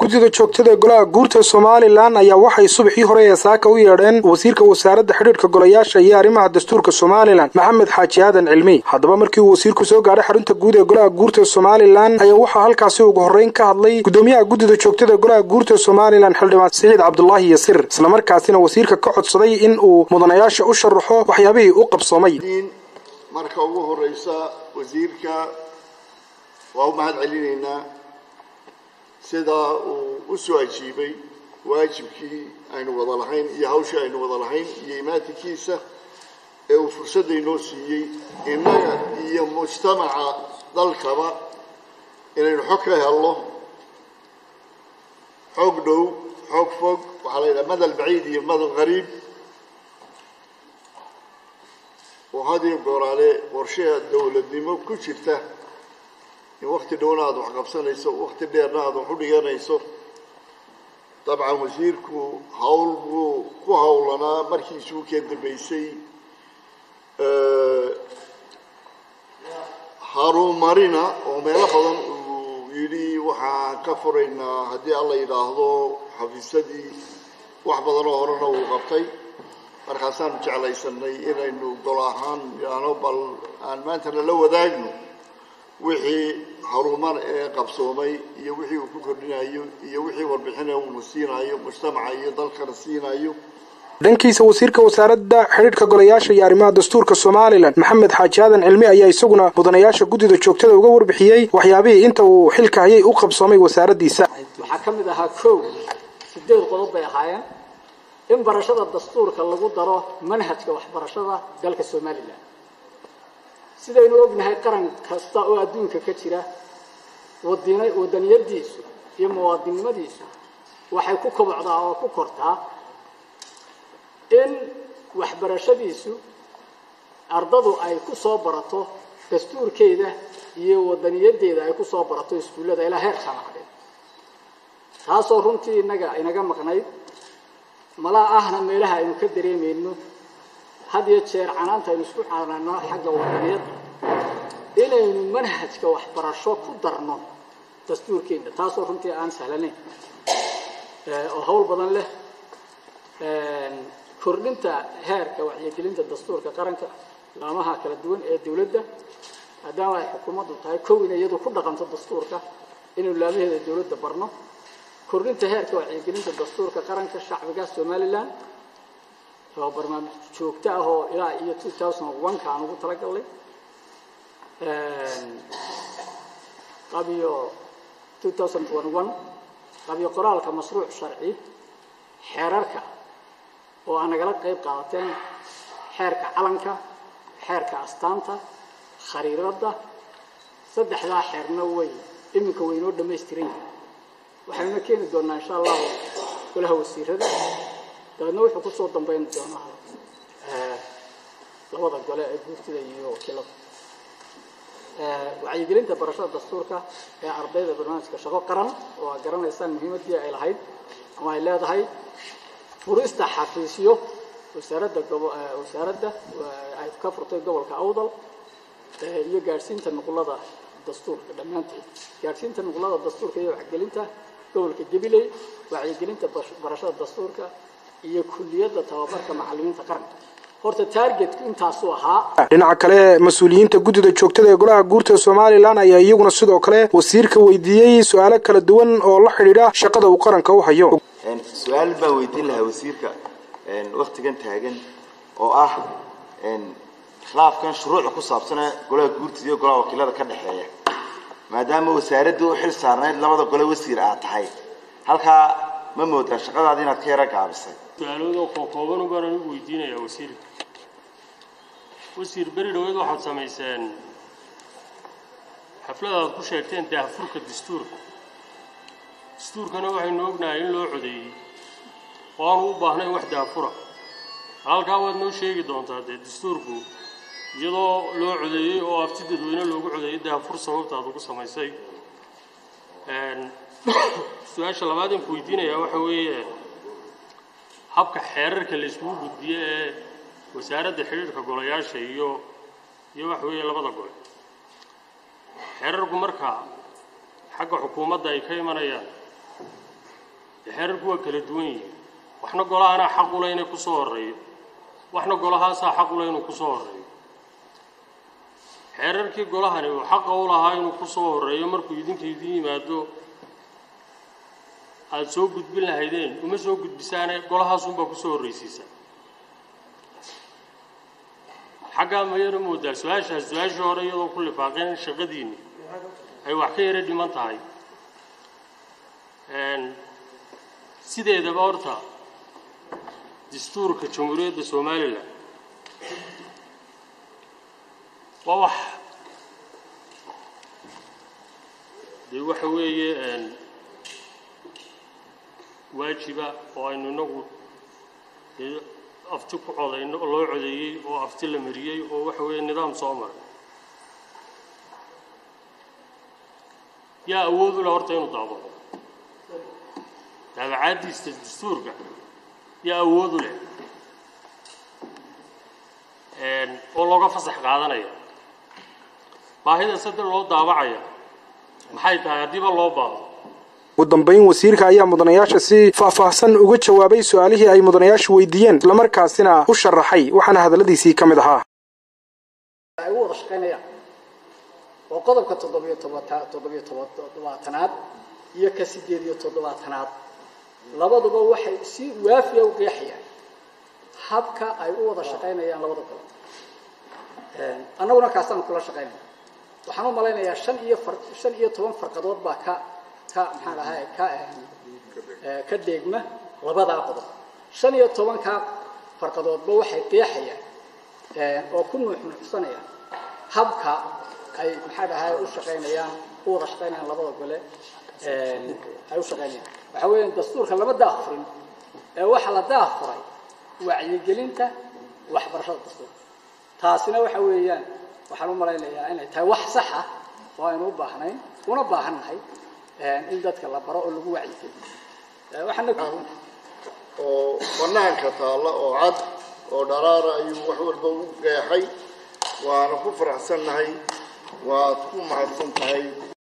guddida joogtada golaha guurta somalilan ayaa waxay subaxii hore ee saaka u yeedheen wasiirka wasaaradda xidhiidhka golayaasha iyo arrimaha dastuurka somalilan maxamed xaaji aadan cilmi haddaba markii uu wasiirku soo gaadhay xarunta guud ee golaha guurta somalilan ayaa waxaa halkaasi ugu horreyn ka hadlay guddoomiyaha guddida joogtada golaha guurta somalilan xildhibaan siciid cabdulaahi yasir islamarkaasina wasiirka ka codsaday in uu mudanayaasha u sharaxo waxyaabihii u qabsoomay marka ugu horeysa wasiirka waa u mahad celinaynaa sidaa uu u soo ajiibay waajibkii aynu wada lahayn iyo hawshii aynu wada lahayn iyo imaatinkiisa ee uu fursadda inoo siiyey innaga iyo mujtamaca dalkaba inaynu xog ka helno xoog dhow xoog fog waxaa la yidhaha madal baciid iyo madal qariib oo hadiyo gooraale qorshaha dawladnimo ku jirta in wakti dhowna aada wax qabsanayso wakti dheerna aada wax u dhiganayso dabcan wasiirku hawl buu ku hawlanaa markiisuu keen dambeysay haruumarina oo meelo badan uu yidhi waxaan ka furaynaa haddii alla yidhaahdo xafiisadii wax badan oo horena uu qabtay markaasaanu jeclaysanay inaynu gol ahaan idhaahno bal aan maantana la wadaagno wixii harumar ee qabsoomay iyo wixii uu ku kordhinayo iyo wixii warbixina uuna siinayo mujtamaca iyo dalkana siinayo dhankiisa wasiirka wasaaradda xidhiidhka golayaasha iyo arrimaha dastuurka somalilan maxamed xaaji aadan cilmi ayaa isaguna mudanayaasha guddida joogtada uga warbixiyey waxyaabihii inta uu xilka hayay u qabsoomay wasaaraddiisa waxaa ka mid ahaa kow sideed qodob bay ahaayeen in barashada dastuurka lagu daro manhajka waxbarashada dalka somalilan sidaynu ognahay qaran kasta oo adduunka ka jira wadina wadaniyadiisu iyo muwaadinnimadiisu waxay ku kobocdaa oo ku kortaa in waxbarashadiisu ardadu ay ku soo barato dastuurkeeda iyo wadaniyadeeda ay ku soo barato iskuullada ilaa heer jaamacadeed taasoo runtii inaga inaga maqnayd malaa ahna meelaha aynu ka dareemayno had iyo jeer canaanta aynu isku canaano xagga wadaniyadda inaynu manhajka waxbarasho ku darno dastuurkeena taasoo runtii aan sahlanayn oo hawl badan leh kordhinta heerka wacyigelinta dastuurka qaranka laamaha kala duwan ee dawladda maadaama ay xukuumaddu tahay kow inay iyadu ku dhaqanto dastuurka inaynu laamaheeda dawladda barno kordhinta heerka wacyigelinta dastuurka qaranka shacbiga somalilan oo barnaamij joogto ah oo ilaa iyo two thousand one ka aan ugu talagalnay qabiyo two thousand one one qabiyo qoraalka mashruuc sharci xeerarka oo aa nagala qayb qaadateen xeerka calanka xeerka astaanta khariiradda saddexdaa xeerna way iminka waynoo dhamaystiran yihin waxaynuna keeni doonaa insha allahu golaha wasiirada dabeedna wuxuu kusoo dambeyn doonaa labada gole ee guurtida iyo wakiilada wacyigelinta barashada dastuurka ee ardayda barnaamijka shaqo qaran oo aad garanaysaan muhiimaddii ay lahayd ama ay leedahay furista xafiisyo wasaaradda wasaaradda ay ka furtay gobolka awdal iyo gaadhsiinta nuqulada dastuurka dhammaanteed gaadhsiinta nuqulada dastuurka iyo wacyigelinta gobolka gabiley wacyigelinta barashada dastuurka iyo kulliyadda tababarka macallimiinta qaranka horta taargetku intaasuu ahaa dhinaca kale mas-uuliyiinta guddida joogtada ee golaha guurta somalilan ayaa iyaguna sidoo kale wasiirka weydiiyey su-aalo kala duwan oo la xidhiidha shaqada uu qaranka u hayo su-aal baan weydiin lahaa wasiirka waktigan taagan oo ah khilaafkan shuruuca ku saabsana golaha guurtida iyo golaha wakiilada ka dhexeeya maadaama wasaaradda u xil saarnayd labada gole wasiir aad tahay halkaa ma moodaa shaqadaada inaad ka yaro gaabisay su-aaloodoo kookooban baan anigu weydiinayaa wasiirka wasiir beri dhaweed waxaad samayseen xaflad aad ku sheegteen daahfurka dastuurka dastuurkana waxaynu ognahay in loo codeeyey oo aanu u baahnayn wax daahfura halkaa waad noo sheegi doontaa dee dastuurku iyadoo loo codeeyey oo afti dadweyne loogu codeeyey daahfur sababtaad ugu samaysay su-aasha labaad aan ku weydiinayaa waxa weeye habka xeerarka la isugu gudbiye ee wasaaradda xidhiidhka golayaasha iyo iyo waxa weeye labada gole xeerarku marka xagga xukuumadda ay ka imanayaan xeerarku waa kala duwan yihiin waxna golahanaa xaq ule inay ku soo horreeyo waxna golahaasaa xaq ule inuu ku soo horreeyo xeerarkii golahani uu xaqa u lahaa inuu ku soo horreeyo markuu idinka idin yimaado aada soo gudbin lahaydeen uma soo gudbisaane golahaasunbaa ku soo horraysiisa xaggaa mayana moodaa su-aashaas su-aashii hore iyadoo ku lifaaqeen shaqadiinni ay wax ka yara dhiman tahay sideedaba horta dastuurka jamhuuriyadda somalilan waa wax dee waxa weeye waajiba oo aynu inagu dee afti ku codayno oo loo codeeyey oo afti la mariyey oo waxa weeye nidaam soo maray yaa awood u leh horta inuu daabaco daabacaaddiista dastuurka yaa awood u leh oo looga fasax qaadanaya baahida saddex loo daabacaya maxay tahay haddiiba loo baahdo ugu dambayn wasiirka ayaa mudanayaasha si faahfaahsan uga jawaabay su-aalihii ay mudanayaashu weydiiyeen islamarkaasina u sharaxay waxaana hadalladiisii ka mid ahaa ay u wada shaqaynayaan oo qodobka toddobiyo tobata toddobiyo toddobaatanaad iyo ka siddeed iyo toddobaatanaad labaduba waxay si waafiya u qeexayaan habka ay u wada shaqaynayaan labada gobol annaguna kaasaan kula shaqaynaya waxaan u malaynayaa shan iyo far shan iyo toban farqadood baa ka ka maxaan ahay ka ka deegma labadaa qodob shan iyo tobankaa farqadoodba waxay qeexayaan oo ku nuuxnuuxsanayaan habka ay maxaa dhahay u shaqaynayaan u wada shaqaynayaan labada gole ay u shaqaynayaan waxa weeyaan dastuurka lama daafurin ee waxaa la daafuray wacyigelinta waxbarashada dastuurka taasina waxa weeyaan waxaan u malaynayaa inay tahay wax sax ah oo aynu u baahnayn una baahannahay in dadka la baro oo lagu wacyigeliyo waxaana oo banaanka taalla oo cad oo dharaara ayuu wax walba u qeexay waana ku faraxsannahay waad ku mahadsan tahay